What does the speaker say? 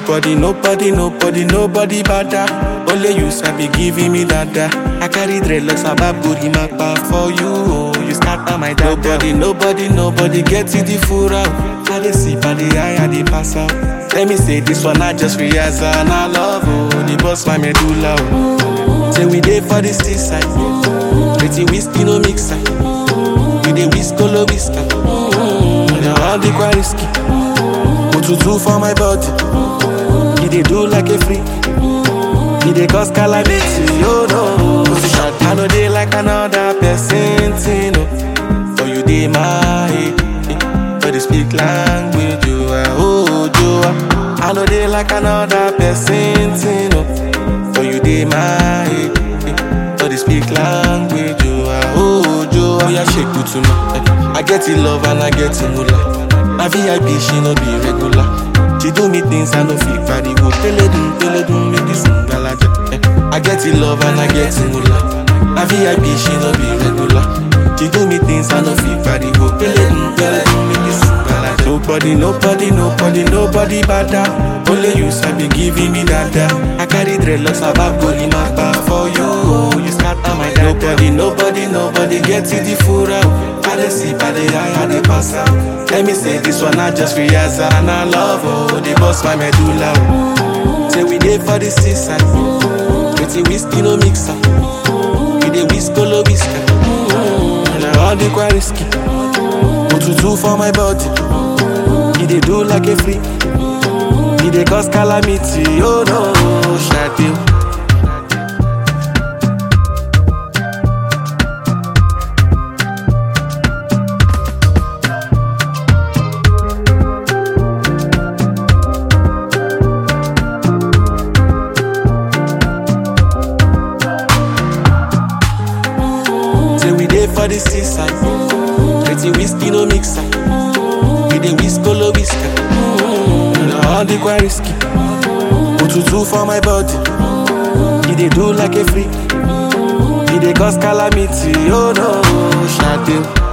Nobody, nobody, nobody, nobody bada. Only you sabi giving me dada. I carry dreadlocks about booty mapa for you. Oh, you scatter my dada. Nobody, nobody, nobody get it the full out. I dey sip, I dey high, I dey pass out. Let me say this one, I just realize and I love oh, the boss my medulla. Oh. Say we dey for the seaside, pretty whiskey no mixer. We dey whiskolo whisker, mm, all the quite risky. Otutu for my body, he dey do like a freak. He dey cause calamity, oh no. Position, I know they like another person, thing, oh. For you dey my head, eh. for the speak language, you are oh, you are. I know they like another person, thing, oh. For you dey my head, eh. for the speak language, you are oh, you are. Yeah, shake it to me. eh. I get it love and I get it moolah. My VIP, she no be regular. She do me things I no fit carry go. Teledum, teledum, make this ngalaja. Eh. I get it love and I get it moolah. My VIP, she no be regular. She do me things I no fit carry go. Teledum, teledum, make this ngalaja. Nobody, nobody, nobody, nobody bada. Only you sabi giving me dada. I carry dreadlocks about body mapa for you. Oh, you scatter my dada. Nobody, nobody, nobody get it the full out. I dey sip, I dey high, I dey pass out. Let me say this one, I just realize and I love oh, the boss my medulla. Oh. Say we dey for the seaside, pretty whiskey no mixer. We dey whiskolo whisker, mm, all the quite risky. Otutu for my body, he dey do like a freak. He dey cause calamity, oh no, Shade. Say we dey for the seaside, pretty whiskey no mixer. We dey whiskolo whisker, mm, all the quite risky. Otutu for my body, he dey do like a freak. He dey cause calamity, oh no, Shade.